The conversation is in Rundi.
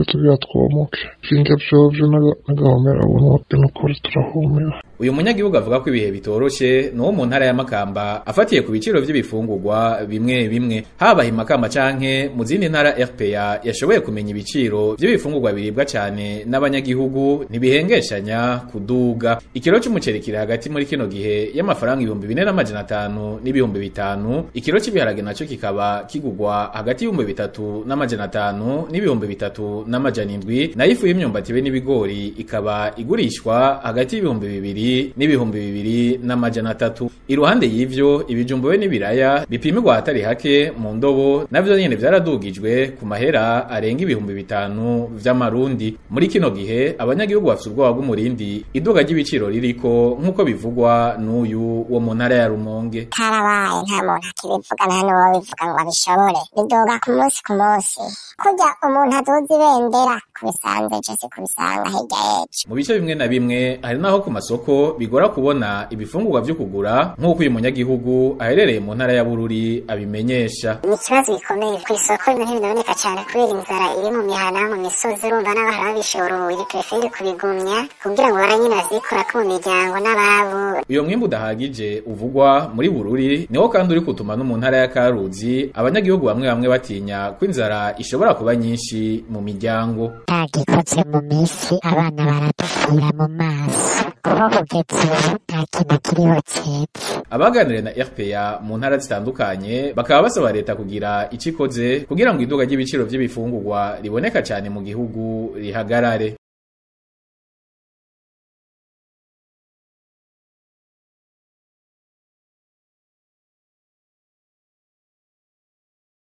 tugira twomoke ivyo vyovyo n'agahomera buntu n'ukuri turahomera uyu munyagihugu avuga ko ibihe bitoroshe n'uwo mu ntara ya Makamba afatiye ku biciro vy'ibifungurwa bimwe bimwe haba i Makamba canke mu zindi ntara RPA yashoboye kumenya ibiciro vy'ibifungurwa biribwa cane n'abanyagihugu ntibihengeshanya kuduga ikiro c'umuceri kiri hagati muri kino gihe y'amafaranga ibihumbi bine n'amajana atanu n'ibihumbi bitanu ikiro c'ibiharage naco kikaba kigugwa hagati y'ibihumbi bitatu n'amajana atanu n'ibihumbi bitatu n'amajana indwi nayo ifu y'imyumbati be n'ibigori ikaba igurishwa hagati y'ibihumbi bibiri n'ibihumbi bibiri n'amajana atatu iruhande y'ivyo ibijumbu be n'ibiraya bipimirwa ahatari hake mu ndobo navyo nyene vyaradugijwe ku mahera arenga ibihumbi bitanu vy'amarundi muri kino gihe abanyagihugu bafite ubwoba bw'umurindi iduga ry'ibiciro ririko nk'uko bivugwa n'uyu wo mu ntara ya Rumonge karabaye nta muntu akibivuga nta n'uwo bivuga ngo abishobore biduga ku munsi ku munsi kurya umuntu aduza ibendera kubisanze ejo si kubisanga hirya y'ejo mu bice bimwe na bimwe hari naho ku masoko bigora kubona ibifungurwa vyo kugura nk'uko uyu munyagihugu aherereye mu ntara ya Bururi abimenyesha ni ikibazo gikomeye ku isoko ibintu ntibinaboneka cyane kubera inzara iri mu mihana mu misozi urumva n'abantu babishoboye prefere kubigumya kugira ngo baranyine bazikorako mu miryango n'ababo uyo mwimbu udahagije uvugwa muri Bururi niwo kandi uri kutuma no mu ntara ya Karuzi abanyagihugu bamwe bamwe batinya ko inzara ishobora kuba nyinshi mu miryango ntagikoze mu minsi abana baradupfira mu maso kuba kugeza ubu nta kintu kiriho cyiza abaganiriye na RPA mu ntara zitandukanye bakaba basaba leta kugira ico ikoze kugira ngo iduga ry'ibiciro vy'ibifungurwa riboneka cyane mu gihugu rihagarare